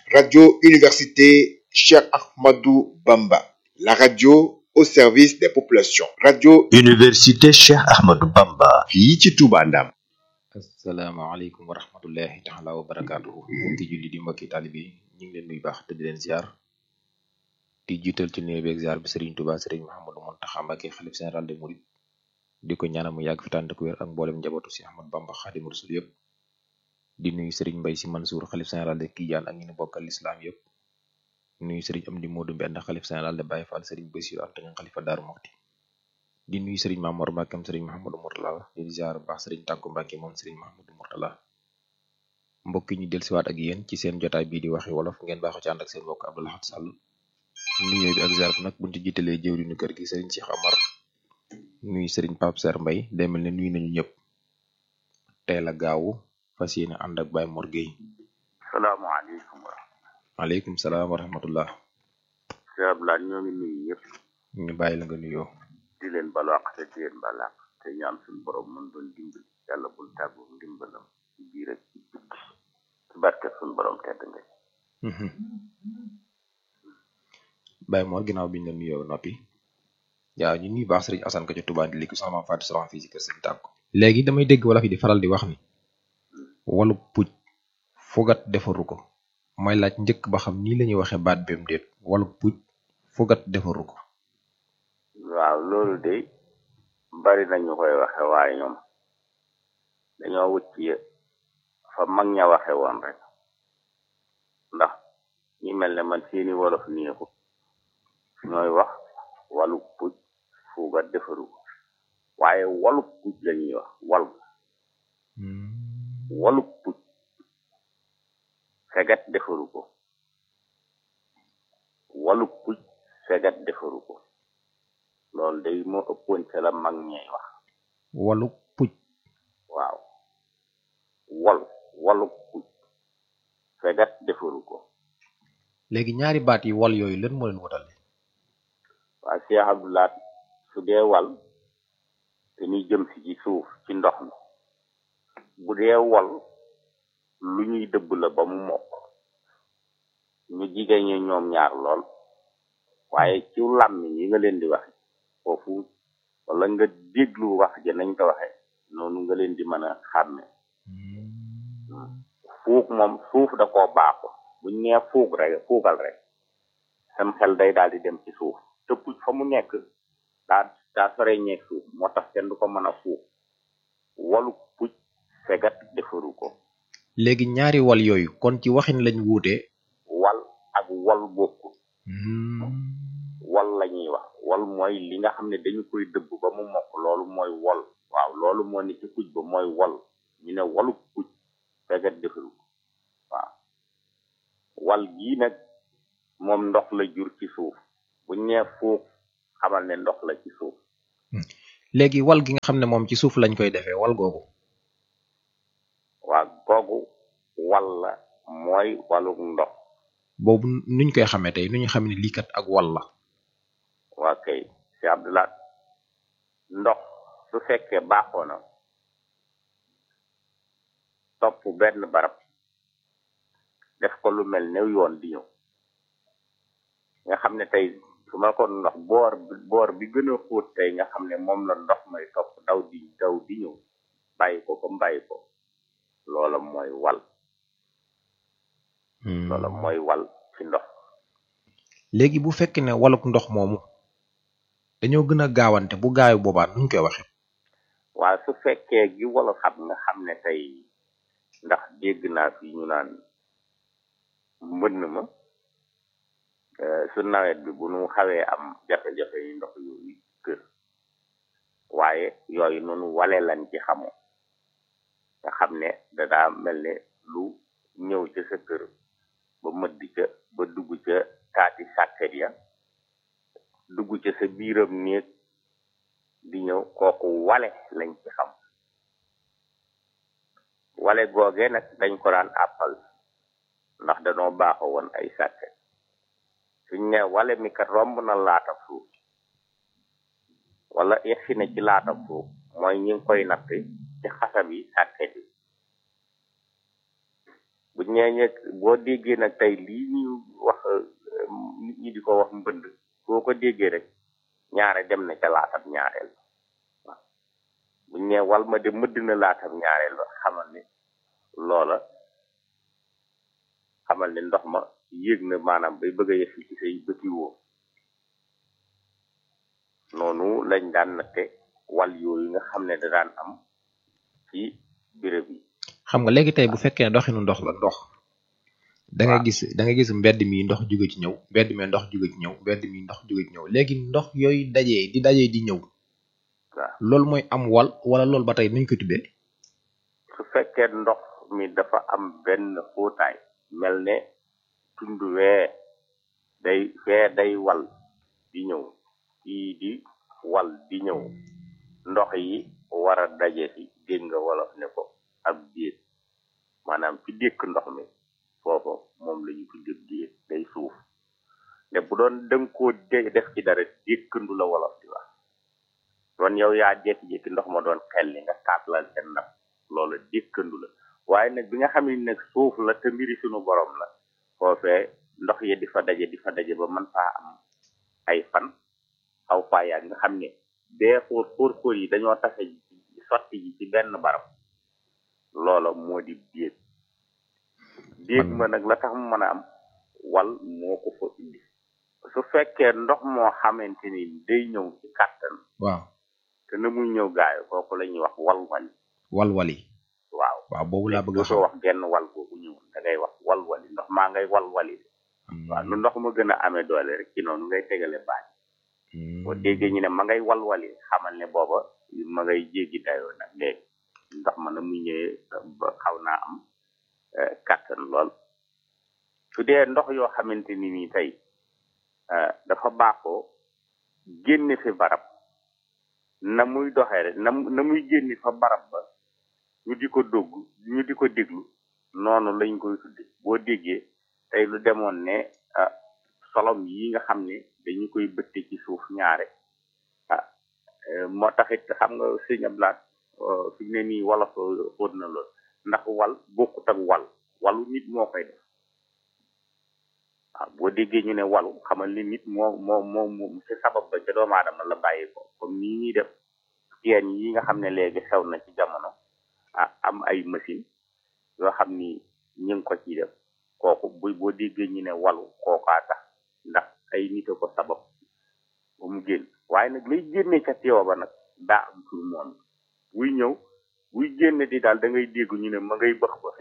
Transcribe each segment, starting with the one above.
Radio Université Cheikh Ahmadou Bamba, la radio au service des populations. Radio Université Cheikh Ahmadou Bamba. fii ci Touba Ndam. asalaamaaleykum wa rahmatullahi taala wa barakaatuhu mbokki julli di mbokki taalibe yi ñu ngi leen nuyu baax te di leen ziar di jiital ci nuyu beeg ziar bi Serigne Touba Serigne Mouhamadou Mountakha Mbacké xalif général des Mourides di ko ñaanal mu yàgg fi tànn ku wér ak mboolem njabootu si Ahmad Bamba Xaadimu Rasul yëpp di nuyu Serigne Mbaye Sy Mansour xalif général de Tidiane ak ñi ñu bokkal lislaam yëpp nuyu Serigne Amdi Modou Mbend xalif général de Baye Fall Serigne Bassirou Anta Niang xalifa Daaru Muxti di nuyu Serigne Mamour Mbacke Serigne Mahamadou Mourtala di ziar bu baax Serigne Tàkku Mbacke moom Serigne Mahamadou Mourtala mbokk yi ñu dellusiwaat ak yéen ci seen jotaay bii di waxi wolof ngeen baaxoo ci ànd ak seen mbokk Abdou Lahad Sall nuyoo bi ak ziar bi nag buñ ci jiitalee jëwriñu kër gi Serigne Cheikh Amar nuyu Serigne Pape Ser Mbay demel ne nuyu nañu ñëpp tey la gaawu fas yéene ànd ak Baye Mor Gueye salaamaaleykum wa rahmatulah. aleykum salaam wa rahmatullah Cheikh Abdoulaye ñoo ngi nuyu ñëpp ñu bàyyi la nga nuyoo di leen balaax te di leen balaax te ñaan suñu borom mën doon dimbali yàlla bul tàggu ndimbalam ci biir ak ci biti ci barke suñu borom tedd nga Baye Mor ginnaaw biñ la nuyoo noppi waaw ñu nuyu baax Serigne Assane ko ca Touba di likki sama Fatou Soxna fii ci kër Serigne Tàkko léegi damay dégg wala fi di faral di wax ni walu puj fogat defaru ko mooy laaj njëkk ba xam nii la ñuy waxee baat bem déet walu puj fogat defaru ko waaw loolu de bari nañu koy waxe waaye ñoom dañoo wut ci fa mag ña waxe woon rek ndax ñi mel ne man seeni wolof neexu ñooy wax walu puj fuugat defaru ko waaye walu puj la ñuy wax wal walu puj fegat defaru ko walu puj fegat defaru ko loolu day moo ëppoon ca la mag ñey wax walu puj waaw wal walu puj fegat defaru ko léegi ñaari baat yi wal yooyu lan moo leen wutale waa Cheikh Abdoulaat su dee wal te ñuy jëm si ci suuf ci ndox mi bu dee wal lu ñuy dëbb la ba mu mokk ñu jigéen ñi ñoom ñaar lool waaye ci làmmiñ yi nga leen di waxe foofu wala nga déglu wax ja nañ ko waxe noonu nga leen di mën a xàmme fuug moom suuf da koo baaxu buñ nee fuug rek fuugal rek sam xel day daal di dem ci suuf te puj fa mu nekk daa daa sore ñeeg suuf moo tax kenn du ko mën a fuug walu puj fegat defaru ko léegi ñaari wal yooyu kon ci waxin lañ wuute wal ak wal bokku wal la ñuy wax wal mooy li nga xam ne dañu koy dëbb ba mu mokk loolu mooy wol waaw loolu moo ne ci puj ba mooy wol ñu ne walu puj fegat defaru ko waaw wal gii nag moom ndox la jur ci suuf buñ nee fuug xamal ne ndox la ci suuf léegi wal gi nga xam ne moom ci suuf lañ koy defee wal googu waa googu wal la mooy waluk ndox boobu nuñ koy xamee tey nu ñu xamee ne lii kat ak wal la waa kay si Abdoulaat ndox su fekkee baaxoo na topp benn barab def ko lu mel ne yoon di ñëw nga xam ne tey su ma ko ndox boor bi boor bi gën a xóot tey nga xam ne moom la ndox may topp daw di daw di ñëw bàyyi ko ba bàyyi ko loola mooy wal loola mooy wal ci ndox léegi bu fekkee ne waluk ndox moomu dañoo gën a gaawante bu gaayu boobaa nuñ koy waxe waaye su fekkee gi wala xam nga xam ne tey ndax dégg naa fi ñu naan mbënn ma su nawet bi bu nu xawee am jafe-jafe yi ndox yooyu kër waaye yooyu noonu wale lañ ci xamoo nga xam ne dadaa mel ne lu ñëw ca sa kër ba mëdd ca ba dugg ca taati sàkket ya dugg ca sa biiram néeg di ñëw kooku wale lañ ci xam wale googee nag dañ ko daan àppal ndax danoo baaxoo woon ay sàkket suñ ne wale mi kat romb na laatab suuf wala yegsi na ci laatab suuf mooy ñi ngi koy natt ci xasab yi sàkket yi bu ñeeñee boo déggee nag tey lii ñu wax nit ñi di ko wax mbënd boo ko déggee rek ñaare dem na ca laatam ñaareel waaw bu ñee wal ma de mëdd na laatam ñaareel ba xamal ne loola xamal ne ndox ma yéeg na maanaam bay bëgg a yegsi ci say bëti woo noonu lañ daan natte wal yooyu nga xam ne da daan am ci béréb yi xam nga léegi tey bu fekkee doxinu ndox la ndox da nga waaw. gis da nga gis mbedd mi ndox jóge ci ñëw mbedd mi ndox jóge ci ñëw mbedd mi ndox jóge ci ñëw léegi ndox yooyu dajee di dajee di ñëw waaw loolu mooy am wal wala loolu ba tey nuñ ko tuddee su fekkee ndox mi dafa am benn xóotaay mel ne tund wee day fee day wal di ñëw fii di wal di ñëw ndox yi war a daje fi dégg nga wolof ne ko ab déeg maanaam fi dékk ndox mi foofu moom la ñu tudde déeg day suuf ne bu doon dëng koo dé- def ci dara dékkandu la wolof di wax doon yow yaa jékki-jékki ndox ma doon xelli nga taatlal seen ndab loolu dékkandu la waaye nag bi nga xam ne nag suuf la te mbiri sunu borom la foofee ndox yi di fa daje di fa daje ba mën faa am ay fan xaw faa yàgg nga xam ne bee xóor xóor xóor yi dañoo tase ci sotti ji ci benn barab loola moo di déeg déeg ma nag la tax mu mën a am wal moo ko fa indi su fekkee ndox moo xamante ni day ñëw ci kàttan waaw te na muy ñëw gaayo kooku la ñuy wax wal wali wal wali waaw waaw boobu laa bëgg a dootoo xam wax genn wal boobu ñëw da ngay wax wal wali ndox maa ngay wal wali de waaw nu ndox ma gën a amee doole rek ci noonu ngay tegale baat boo déggee ñu ne ma ngay wal wali xamal ne booba ma ngay jéggi dayoo nag léegi ndox ma na muy ñëwee ba xaw naa am eh, kàttan lool su dee ndox yoo xamante ni nii tey eh, dafa baaxoo génne fi barab na muy doxee rek na mu- na muy génne fa barab ba ñu di ko dogg ñu di ko déglu noonu lañ koy tudde boo déggee tey lu demoon ne ah solom yi nga xam ne dañu koy bëtte ci suuf ñaare ah eh, moo taxit xam nga sëñ Ablaat fi mu ne nii wala ko xóot na lool ndax wal bokkut ak wal walu nit moo koy def waaw boo déggee ñu ne walu xamal ni nit moo moo moo moo ci sabab ba ca doomu aadama la bàyyi ko comme nii ñuy def teen yi nga xam ne léegi xew na ci jamono ah am ay machine yoo xam ni ñu ngi ko ciy def kooku bu boo déggee ñu ne walu kookaa tax ndax ay nit a ko sabab ba mu génn waaye nag lay génne ca teewa ba nag daa am tur moom buy ñëw buy génne di daal da ngay dégg ñu ne ma ngay bëx bëxe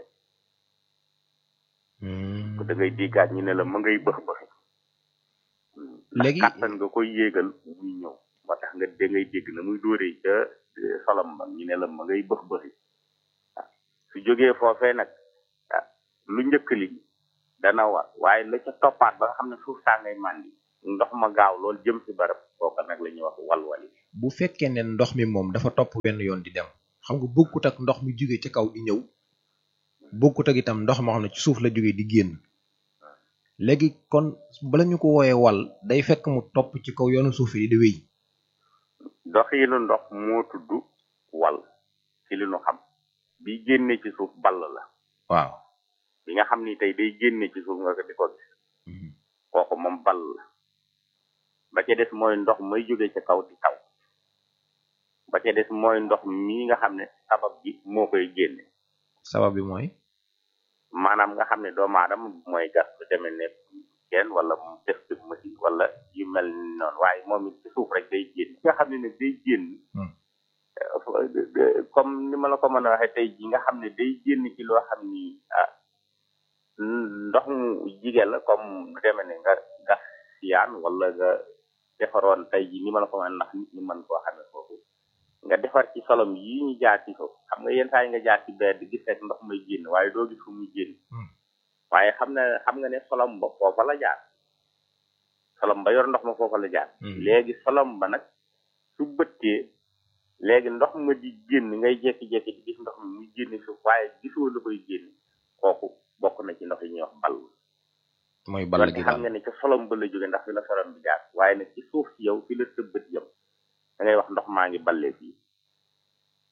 da ngay déggaat ñu ne la ma ngay bëx bëxe Léegi- ndax kàttan nga koy yéegal muy ñëw moo tax nga da ngay dégg na muy dóoree ca eh, solom ba ñu ne la ma ngay bëx bëxi waaw su jógee foofee nag ah lu njëkk li dana war waaye la ca toppaat ba nga xam ne suuf saa ngay màndi ndox ma gaaw lool jëm si barab kooka nag la ñuy wax walwali bu fekkee ne ndox mi moom dafa topp benn yoon di dem xam nga bokkut ak ndox mi jóge ci kaw di ñëw bokkut ak itam ndox moo xam ne ci suuf la jóge di génn léegi kon bala ñu ko wooyee wal day fekk mu topp ci kaw yoonu suuf yi di wéy doxiinu ndox moo tudd wal ci li nu xam bi génne ci suuf ball la waaw bi nga xam ni tey day génne ci suuf nga ko di ko gis kooku moom ball la ba ca des mooy ndox may jóge ca kaw di taw ba ca des mooy ndox mii nga xam ne sabab bi moo koy génne sabab bi mooy maanaam nga xam ne doomu aadama mooy gas lu demee ne kenn wala mu def ci machine wala yu mel ni noonu waaye moom it ci suuf rek day génn nga xam ne ne day génn Hmm. eh, fa- de- de- comme ni ma la ko mën a waxee tey ji nga xam ne day génn ci loo xam ni ah ndox mu jige la comme lu demee ne nga gas siyaan wala nga defaroon tey ji ni ma la ko mën a ndax nit ñi mën koo xamee foofu nga defar ci solom yii ñu jaar ci foofu xam nga yenn saa yi nga jaar ci bedd gis rek ndox may génn waaye doo gis fu muy génn Hmm. waaye xam na xam nga ne solom ba foofa la jaar solom ba yor ndox ma foofa la jaar Hmm. léegi solom ba nag su bëttee léegi ndox ma di génn ngay jekki-jekki di gis ndox mi muy génn suuf waaye gisoo la koy génn kooku bokk na ci ndox yi ñuy wax ball mooy ball wante gi xam daal nga ne ca solom ba la jóge ndax fi la solom bi jaar waaye nag ci suuf si yow fi la sa bët yam da ngay wax ndox maa ngi ballee fii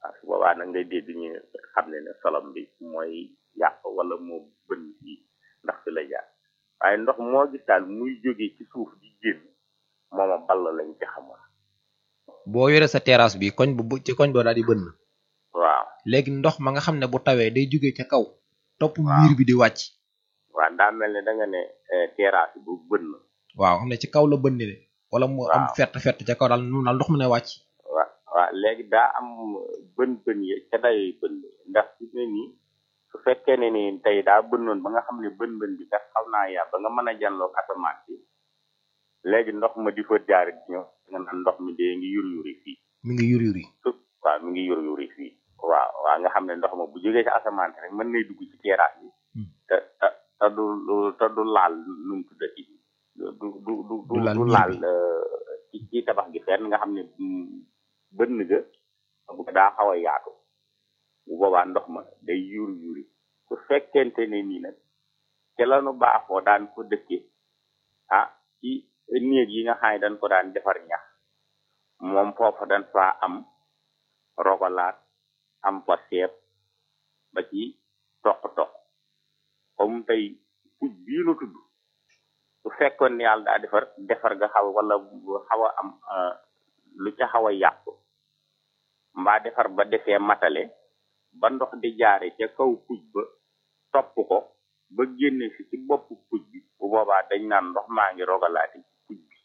waaw su boobaa nag ngay dégg ñu xam ne ne solom bi mooy yàq wala moo bënn fii ndax fi la jaar waaye ndox moo gis daal muy jóge ci suuf di génn mooma ball lañ ci xamoon boo yore sa terrasse bi koñ bu ci koñ boo daal di bënn waaw léegi ndox ma nga xam ne bu tawee day jóge ca kaw topp Waaw. miir bi di wàcc waaw daa mel ne da nga ne eh, terrasse bu bënn waaw xam ne ci kaw la bënni de wala mu am Waaw. fett fett ca kaw daal noonu daal ndox mu ne wàcc waaw waaw léegi daa am bën bën yi ca dayoy bën ndax fi ne nii su fekkee ne ni tey daa bënnoon ba nga xam ne bën bën bi kat xaw naa yaa ba nga mën a janloog asamaan si léegi ndox ma di fa jaar di ñëw nga naan ndox mi dee ngi yur yuri fii mi ngi yur yuri su- waaw mi ngi yur yuri fii waaw waaw nga xam ne ndox ma bu jógee ci asamaan si rek mën nay dugg ci terrasse bi Hmm. te te te du du- te du laal nu mu tuddati du du du du Du laal du miir laal bi. euh, ci ci tabax gi fenn nga xam ne mm, bënn ga bu ko daa xaw a yaatu bu boobaa ndox ma day yuur yuuri su fekkente ne nii nag ca la nu baaxoo daan ko dëkke ah ci néeg yi nga xam ne dañ ko daan defar ñax moom foofa dañ faa am rogalaat am fa seet ba ci toq-toq comme tey puj bii nu tudd su fekkoon ne yàlla daa defar defar nga xaw wala bu xaw a am euh, lu ca xaw a yàqu mbaa defar ba defee matale ba ndox di jaare ca kaw puj ba topp ko ba génne si ci bopp puj bi bu boobaa dañ naan ndox maa ngi rogalaati ci puj bi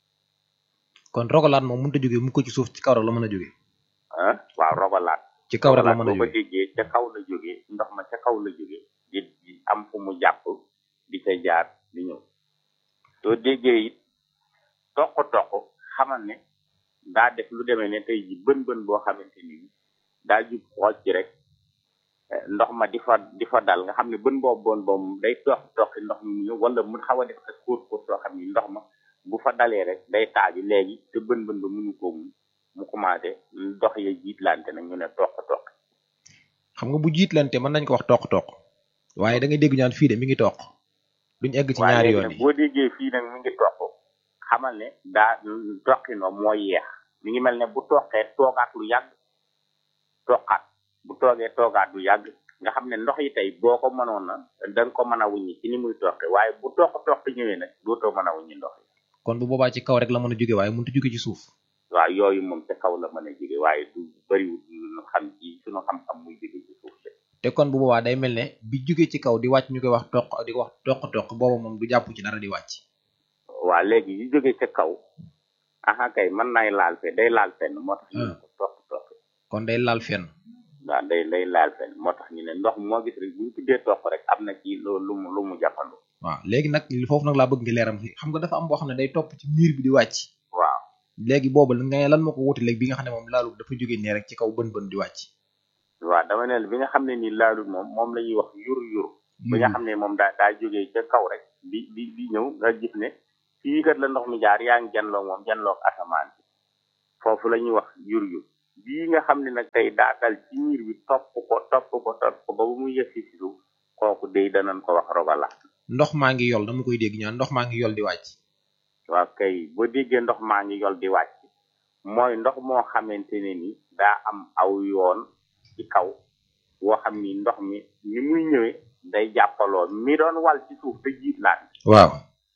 kon rogalaat moom mënut a jóge mu ko ci suuf ci kaw rek la mën a jóge ah waaw rogalaat ci kaw rek la rogalaat mën a boo ko jóge déggee ca kaw la jógee ndox ma ca kaw la jógee di di am fu mu jàpp di ca jaar di ñëw soo déggee it toq-toq xamal ne daa def lu demee ne tey ji bën bën boo xamante ni daa jub xool ci rek eh, ndox ma di fa di fa dal nga xam ne bën boobu bon boobu day toq toqi ndox mi mu ñëw wala mu xaw a def ak kóor kóor soo xam ni ndox ma bu fa dalee rek day taaju léegi te bën bën ba mënu ko mu mu commencé ndox ya jiitlante nag ñu ne toq-toq xam nga bu jiitlante mën nañ ko wax toq-toq waaye da ngay dégg ñaan fii de mi ngi toq duñ egg ci waaye ñaari léegi yoon nag yi boo déggee fii nag mi ngi toq xamal ne daa toqinoo moo yeex mi ngi mel ne bu toqee toogaat lu yàgg toqaat bu toogee toogaat lu yàgg nga xam ne ndox yi tey boo ko mënoon na da nga ko mën a wuññi ci ni muy toqe waaye bu toq toq ñëwee nag dootoo mën a wuññi ndox yi kon bu boobaa ci kaw rek la mën a jóge waaye mënut a jóge ci suuf waaw yooyu moom ca kaw la mën a jóge waaye du bëriwul lu xam ci suñu xam-xam muy jóge ci suuf de te kon bu boobaa day mel ne bi jóge ci kaw di wàcc ñu koy wax toq di ko wax toq-toq booba moom du jàpp ci dara di wàcc waa léegi yu jóge ca kaw aha kay mën naay laal fe day laal fenn moo tax ñu ne ko toq toq kon day laal fenn waaw day day laal fenn moo tax ñu ne ndox moo gis rek bu ñu tuddee toq rek am na ci lu lu mu lu mu jàppandu waaw léegi nag foofu nag laa bëgg nga leeram fi xam nga dafa am boo xam ne day topp ci miir bi di wàcc waaw léegi boobu nga ne lan moo ko wuti léegi bi nga xam ne moom laalu dafa jóge nee rek ci kaw bën bën di wàcc waaw dama ne la bi nga xam ne nii laalul moom moom la ñuy wax yur yur bi nga xam ne moom daa daa jógee ca kaw rek di di di ñëw nga gis ne fii kat la ndox mi jaar yaa ngi janloo moom janloo asamaan bi foofu la ñuy wax yur yur bii nga xam ne nag tey daa dal ci miir bi topp ko topp ko topp ko ba bu mu yëg si suuf kooku day danañ ko wax rogalaat ndox maa ngi yol dama koy dégg ñaan ndox maa ngi yol di wàcc waaw kay boo déggee ndox maa ngi yol di wàcc mooy ndox moo xamante ne ni daa am aw yoon ci kaw woo xam ni ndox mi ni muy ñëwee day jàppaloo mi doon wal ci suuf te jiitlaat waaw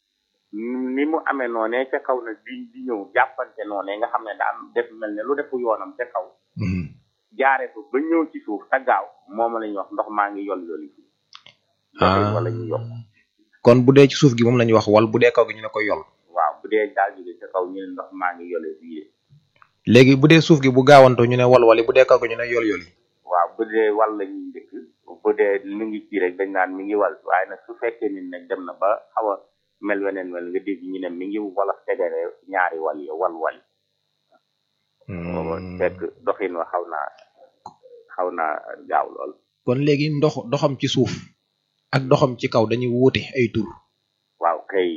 ni mu amee noonee ca kaw nag di di ñëw jàppante noonee nga xam ne daa am def mel ne lu defu yoonam ca kaw jaare fa ba ñëw ci suuf te gaaw moom la ñuy wax ndox maa ngi yol yoli fii ah wala ñu yokk kon bu dee ci suuf gi moom la ñuy wax wal bu dee kaw gi ñu ne ko yol waaw bu dee daal jóge ca kaw ñu ne ndox maa ngi yolee fii de léegi bu dee suuf gi bu gaawanto ñu ne wal wali bu dee kaw gi ñu ne yol yol yi waaw bu dee wal la ñuy njëkk bu dee mi ngi ci rek dañ naan mi ngi wal waaye nag su fekkee ni nag dem na ba xaw a mel weneen mel nga dégg ñu ne mi ngi wala tegale ñaari wal yi wal wal booba fekk doxin wa xaw naa xaw naa gaaw lool kon léegi ndox doxam ci suuf ak doxam ci kaw dañuy wuute ay tur waaw kay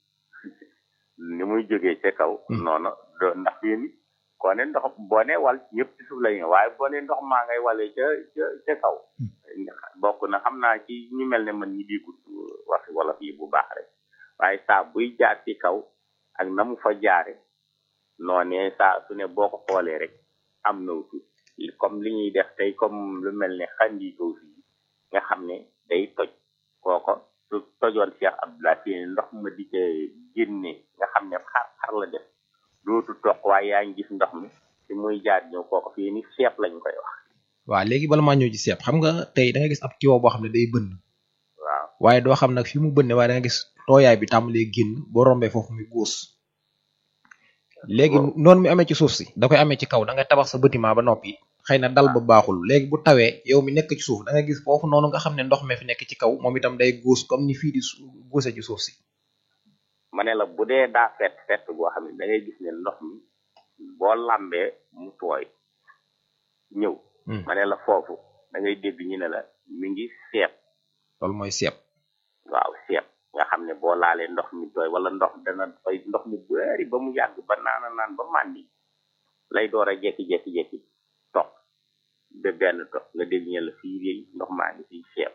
ni muy jógee ca kaw noonu do ndax yéen koo ne ndox boo ne wal ñëpp ci suuf la ñu waaye boo ne ndox maa ngay walee ca ca ca kaw bokk na xam naa ci ñu mel ne man ñi déggut waxi wolof yi bu baax rek waaye saa buy jaar ci kaw ak na mu fa jaare noonee saa su ne boo ko xoolee rek am na tur comme li ñuy def tey comme lu mel ne xanditoo fii nga xam ne day toj kooko su tojoon Cheikh Abdoulaye fii ndox ma di ca génne nga xam ne xar xar la def dootu toq waaye yaa ngi gis ndox mi fi muy jaar ñëw kooko fii ni seep lañ koy wax waaw léegi bala maa ñëw ci seeb xam nga tey da nga gis ab tiwo boo xam ne day bënn waaw waaye doo xam nag fi mu bënne waaye da nga gis tooyaay bi tàmbalee génn boo rombee foofu muy góos léegi noonu mi amee ci suuf si da koy amee ci kaw da ngay tabax sa bâtiment ba noppi xëy na dal ba baaxul léegi bu tawee yow mi nekk ci suuf da nga gis foofu noonu nga xam ne ndox mi fi nekk ci kaw moom itam day góos comme ni fii di su- góose ci suuf si ma ne la bu dee daa fett fett goo xam ne da ngay gis ne ndox mi boo lambee mu tooy ñëw Hmm. ma ne la foofu da ngay dégg ñu ne la mi ngi seet loolu mooy seeb waaw seet nga xam ne boo laalee ndox mi tooy wala ndox dana fay ndox mu bari ba mu yàgg ba naana naan ba màndi lay door a jekki-jekki-jekki toq ba benn toq nga dégg ñu ne la fii réy ndox maa ngi fii seet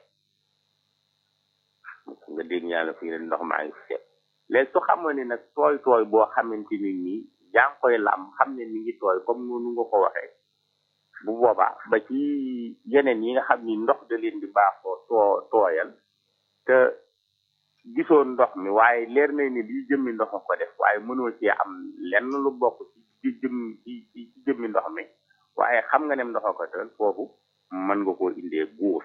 nga dégg ñu ne la fii ne ndox maa ngi fi seet léegi su xamoon ne nag tooy tooy boo xamante ni nii yaa ngi koy lam xam ne mi ngi tooy comme noonu nga ko waxee bu boobaa ba ci yeneen yi nga xam ni ndox da leen di baaxoo too tooyal te gisoo ndox mi waaye leer na ni lii jëmmi ndox a ko def waaye mënoo cee am lenn lu bokk ci ci jëm ci ci ci jëmmi ndox mi waaye xam nga ne ndox a ko def foofu mën nga koo indee guus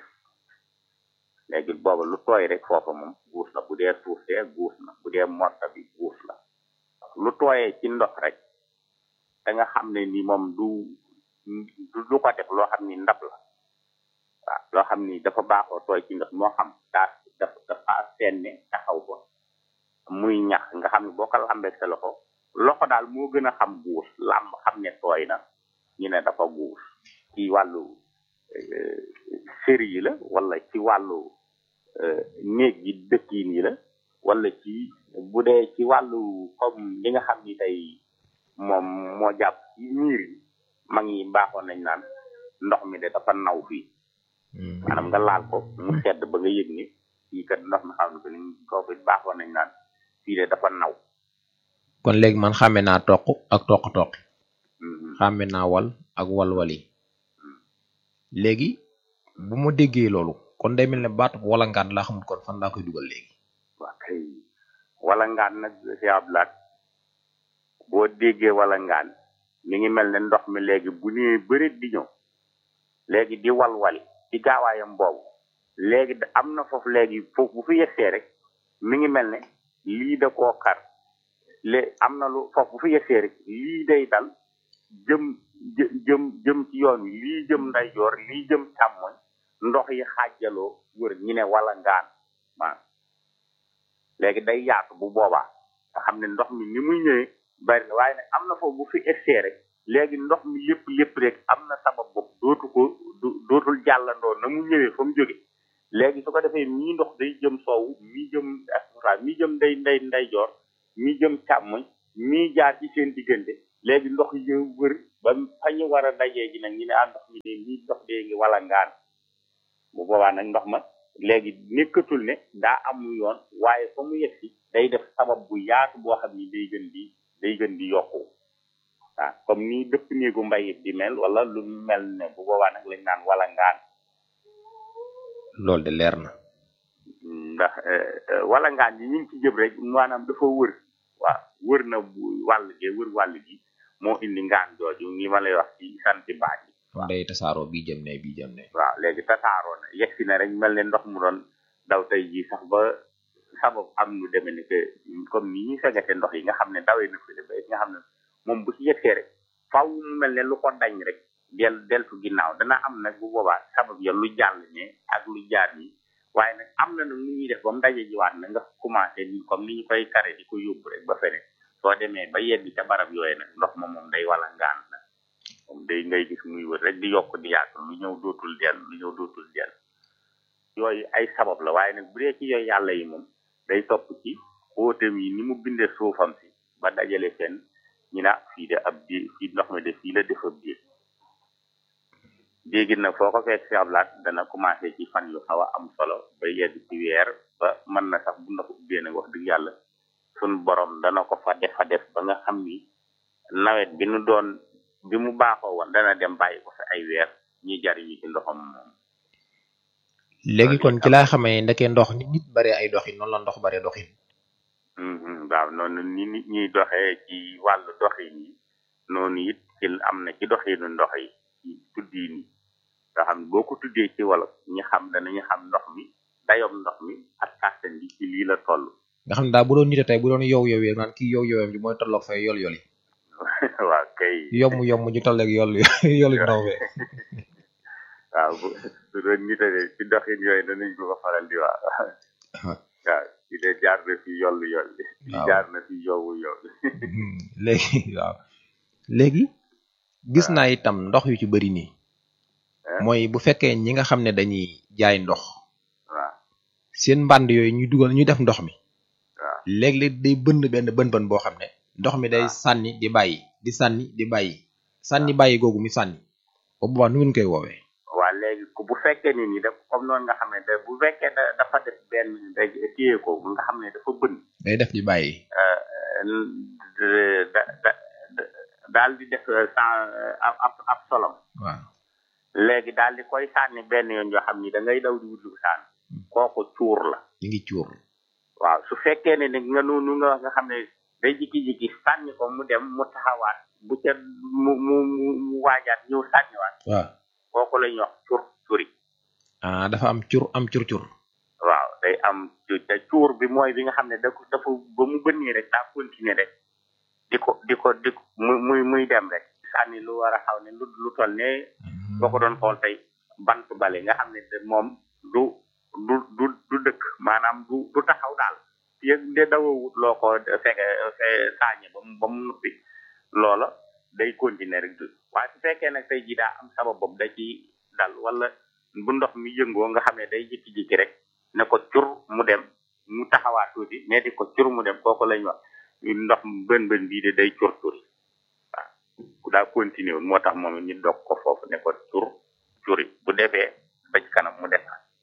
léegi booba lu tooy rek foofa moom guus la bu dee suuf see guus la bu dee morta bi guus la lu tooyee ci ndox rek da nga xam ne ni moom du du du ko def loo xam ni ndab la waaw loo xam ni dafa baaxoo tooy ci ndox moo xam daa dafa dafa seenne taxaw ko muy ñax nga xam ne boo ko lambee sa loxo loxo daal moo gën a xam guus làmb xam ne tooy na ñu ne dafa guus ci wàllu sëri yi la wala ci wàllu néeg yi dëkkiin yi la wala ci bu dee ci wàllu comme li nga xam ni tey moom moo jàpp ci miir yi mag ñi baaxoon nañ naan ndox mi de dafa naw fii maanaam nga laal ko mu sedd ba nga yëg ni fii kat ndox mi xam ne que ni kooku it baaxoon nañ naan fii de dafa naw kon léegi man xàmme naa toq ak toq-toq Mhm. xàmme naa wal ak walwali léegi bu ma déggee loolu kon day mel ne baatu walangaan laa xamul kon fan laa koy dugal léegi waa kay wala ngaan nag si ablaat boo déggee wala ngaan mi ngi mel ne ndox mi léegi bu nee bërit di ñëw léegi di walwali ci gaawaayam boobu léegi da- am na foofu léegi foofu bu fi yegsee rek mi ngi mel ne lii da koo kar lé am na lu foofu bu fi yegsee rek lii day dal jëm jë- jëm jëm ci yoon wi lii jëm ndeyjoor lii jëm càmmoñ ndox yi xaajaloo wër ñi ne wala ngaan waaw léegi day yaatu bu boobaa nga xam ne ndox mi ni muy ñëwee bari na waaye nag am na foofu bu fi essee rek léegi ndox mi lépp lépp rek am na sabab bopp dootu ko du- dootul jàllandoo na mu ñëwee fa mu jóge léegi su ko defee mii ndox day jëm soowu mii jëm asura mii jëm day nday ndeyjoor mii jëm càmmoñ mii jaar ci seen diggante léegi ndox yi wër ba fa ñu war a dajee ji nag ñu ne ah ndox mi de nii ndox dee ngi wala ngaan bu boobaa nag ndox ma léegi nekkatul ne daa amul yoon waaye fa mu yegsi day def sabab bu yaatu boo xam ni day gën di day gën di yokku waaw comme ni dëpp néegu mbayit di mel wala lu mel ne bu boobaa nag lañ naan wala ngaan loolu de leer na ndax eh, eh, wala ngaan yi ñu ngi ci jëm rek maanaam dafa wër waaw wër na bu wàll gi wër wàll gi moo indi ngaan jooju li ma lay wax ci santi baat yi kon day tasaaroo bii jëm ne bii jëm ne waaw léegi tasaaroo na yegsi na rek mel ne ndox mu doon daw tey jii sax ba sabab am lu demee ni que comme ni ñuy segate ndox yi nga xam ne dawee na fi ba nga xam ne moom bu ci yegsee rek faw mu mel ne lu ko dañ rek del deltu ginnaaw dana am nag bu boobaa sabab ya lu jàll ne ak lu jaar nii waaye nag am na nag nu ñuy def ba mu daje jiwaat na nga commencé ni comme ni ñu koy kare di ko yóbbu rek ba fene soo demee ba yegg ca barab yooyu nag ndox ma moom day wala ngaan nag moom day ngay gis muy wër rek di yokk di yaatu lu ñëw dootul dellu lu ñëw dootul dellu yooyu ay sabab la waaye nag bu dee ci yooyu yàlla yi moom day topp ci xóotam yi ni mu bindee suufam si ba dajale seen ñu na fii de ab di fii ndox mi de fii la def ab déeg déegi nag foo ko fekk si ablaat dana commencé ci fan yu xaw a am solo ba yegg ci weer ba mën na sax bu ndox ubbee nag wax dëgg yàlla sun borom dana ko fa def fa def ba nga xam ni nawet bi nu doon bi mu baaxoo woon dana dem bàyyi ko fi ay weer ñuy jariñu ci ndoxam moom léegi kon ci laa xamee ndeke ndox nit nit bare ay doxin noonu la ndox bare doxin Mhm, waaw noonu ni nit ñuy doxee ci wàllu doxin yi noonu it ci am na ci doxinu ndox yi ci tuddiin yi nga xam ne boo ko tuddee ci wolof ñi xam danañu xam ndox mi dayoom ndox mi ak kàttan bi ci lii la toll nga xam ne daal bu doon nite tey bu doon yow yow naan kii yow yowam ji mooy tolloog fay yol yoli waaw kay yomb yomb ñu tolleeg yol yoli ndox bi waaw bu su doon nitale ci doxin yooyu danañ ko ko faral di wax waaw ci de jaar na fi yollu yolli ci Waaw. jaar na fi yowu yolli léegi waaw léegi gis naa itam ndox yu ci bëri nii Eh? mooy bu fekkee ñi nga xam ne dañuy jaay ndox waaw seen mbànd yooyu ñuy dugal ñuy def ndox mi waaw léeg-léeg day bënn benn bën bën boo xam ne ndox mi day waaw. sànni di bàyyi di sànni di bàyyi sànni bàyyi googu mi sànni bu boobaa nu ngeen koy woowee waa léegi ku bu fekkee ni ni daf comme noonu nga xam ne da bu fekkee da dafa def benn rek téye ko nga xam ne dafa bënn day def di bàyyi da da da- daal di def sans ab ab ab solom waaw léegi daal di koy sànni benn yoon yoo xam ni da ngay daw di wut lu sànni kooku cuur la ñu ngi cuur waaw su fekkee ne ni nga noonu nga wax nga xam ne day jikki-jikki sànni ko mu dem mu taxawaat bu ca mu mu mu mu waajaat ñëw sànniwaat waaw kooku la ñuy wax cur curi ah dafa am cur am cur cur waaw day am cu- te cuur bi mooy bi nga xam ne da ko dafa ba mu bënnee rek daa continuer rek di ko di ko di ko muy muy muy dem rek sànni lu war a xaw ne lu lu toll ne boo ko doon xool tey bant bale nga xam ne de moom du du du du dëkk maanaam du du taxaw daal yëg de dawawut loo ko fekk fe saañe ba mu ba mu nuppi loola day continuer rek du waaye su fekkee nag tey ji daa am sabab boobu da ci dal wala bu ndox mi yëngoo nga xam ne day jikki-jikki rek ne ko cur mu dem mu taxawaat tuuti ne di ko cur mu dem kooku lañ wax ndox bën bën bii de day cur turi waaw ku daa continuer woon moo tax moom it ñu dog ko foofu ne ko cur curi bu defee ba ci kanam mu def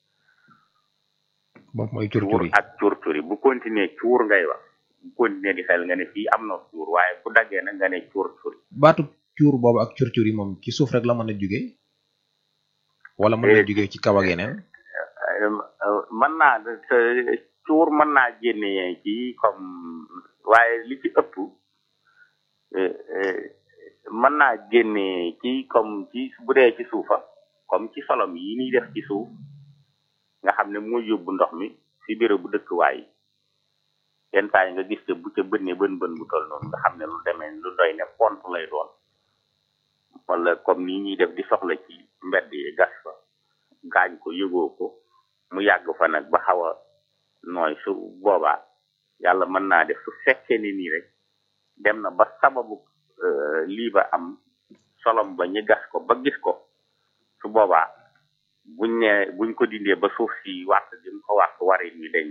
boobu mooy cur cur cuur yi ak cuur curi bu continuer cuur ngay wax bu continuer di xel nga ne fii am na cuur waaye bu daggee nag nga ne cuur curi baatu cuur boobu ak cur cur yi moom ci suuf rek la mën a jugee wala mën na Eh. jugee ci kaw ak yeneen mën naa te cuur mën naa génne ci comme waaye li ci ëpp eh, eh, mën naa génne ci comme ci bu dee ci suufa comme ci solom yi ñuy def ci suuf nga xam ne mooy yóbbu ndox mi si bureau bu dëkkuwaay yi yenn saa yi nga gis te bu ca bënnee bën bën bu toll noonu nga xam ne lu demee lu doy ne pont lay doon wala comme nii ñuy def di soxla ci mbedd yi gas fa gaañ ko yëgoo ko mu yàgg fa nag ba xaw a nooy su boobaa yàlla mën naa def su fekkee ni nii rek dem na ba sababu euh, lii ba am solom ba ñu gas ko ba gis ko su boobaa buñ ne buñ ko dindee ba suuf si wàtt gi mu ko wàtt warin wi dañ